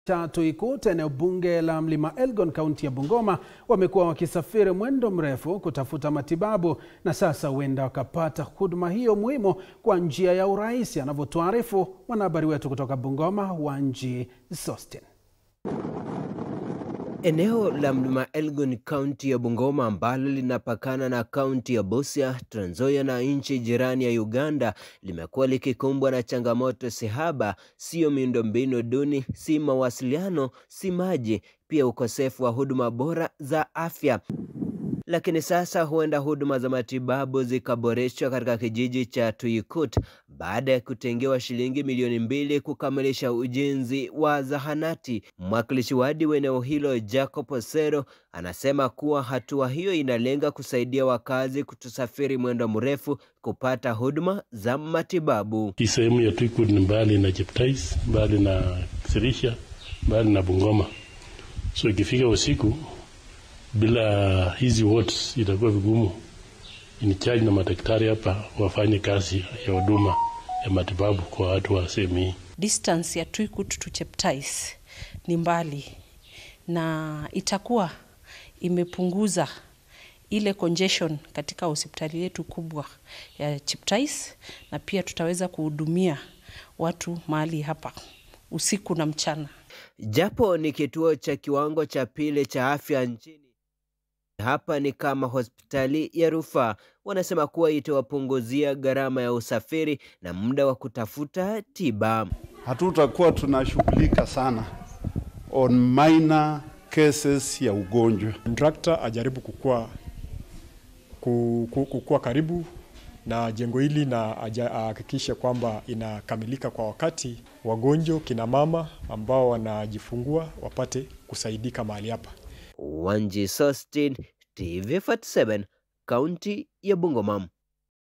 Tatu Ikut eneo bunge la Mlima Elgon kaunti ya Bungoma wamekuwa wakisafiri mwendo mrefu kutafuta matibabu na sasa huenda wakapata huduma hiyo muhimu kwa njia ya urahisi, anavyotuarifu mwanahabari wetu kutoka Bungoma Wanji Sostin. Eneo la Mlima Elgon kaunti ya Bungoma ambalo linapakana na kaunti ya Busia, Trans Nzoia na nchi jirani ya Uganda limekuwa likikumbwa na changamoto sihaba, siyo miundombinu duni, si mawasiliano, si maji, pia ukosefu wa huduma bora za afya. Lakini sasa huenda huduma za matibabu zikaboreshwa katika kijiji cha Tuikut baada ya kutengewa shilingi milioni mbili kukamilisha ujenzi wa zahanati. Mwakilishi wadi wa eneo hilo Jacob Osero anasema kuwa hatua hiyo inalenga kusaidia wakazi kutosafiri mwendo mrefu kupata huduma za matibabu. Hii sehemu ya Tuikut ni mbali na Cheptais, mbali na Sirisha, mbali na Bungoma, so ikifika usiku bila hizi wards itakuwa vigumu in charge na madaktari hapa wafanye kazi ya huduma ya matibabu kwa watu wa sehemu hii. Distance ya Tuikut to Cheptais ni mbali na itakuwa imepunguza ile congestion katika hospitali yetu kubwa ya Cheptais, na pia tutaweza kuhudumia watu mahali hapa usiku na mchana. Japo ni kituo cha kiwango cha pili cha afya nchini hapa ni kama hospitali ya rufaa. Wanasema kuwa itawapunguzia gharama ya usafiri na muda wa kutafuta tiba. Hatutakuwa tunashughulika sana on minor cases ya ugonjwa. Kontrakta ajaribu kukua, kukua karibu na jengo hili na ahakikishe kwamba inakamilika kwa wakati, wagonjwa kina mama ambao wanajifungua wapate kusaidika mahali hapa. Wanji Sostin, TV47, kaunti ya Bungoma.